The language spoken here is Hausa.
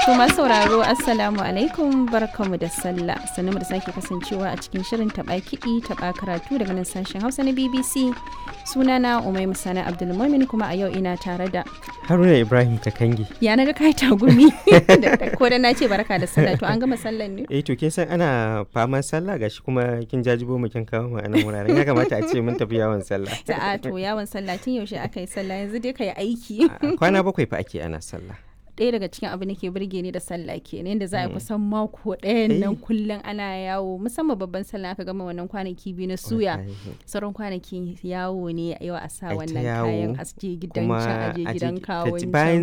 To masu sauraro Assalamu alaikum barkamu da sallah sannu da sake kasancewa a cikin shirin taɓa kiɗi taɓa karatu daga nan sashen Hausa na BBC sunana Umai Musana Abdulmumin kuma a yau ina tare da Haruna Ibrahim Kakangi. ya naga kai tagumi ko da na ce barka da sallah to an gama sallan ne Eh to kin san ana faman sallah gashi kuma kin jajibo mu kin kawo mu a nan wuraren ya kamata a ce mun tafi yawon sallah. Sa'a to yawon sallah tun yaushe aka yi sallah yanzu dai ka yi aiki. A Kwana bakwai fa ake ana sallah. ɗaya daga cikin abu ke burge ni da sallah kenan yadda za a kusan mako ɗayan nan Eh. kullum ana yawo musamman babban sallah aka gama wannan kwanaki biyu na suya Wallahi. sauran kwanaki yawo ne yau a sa Ai ta wannan yawo, kayan asje gidan Kuma can aje a je- gidan ka ji- kawon bayan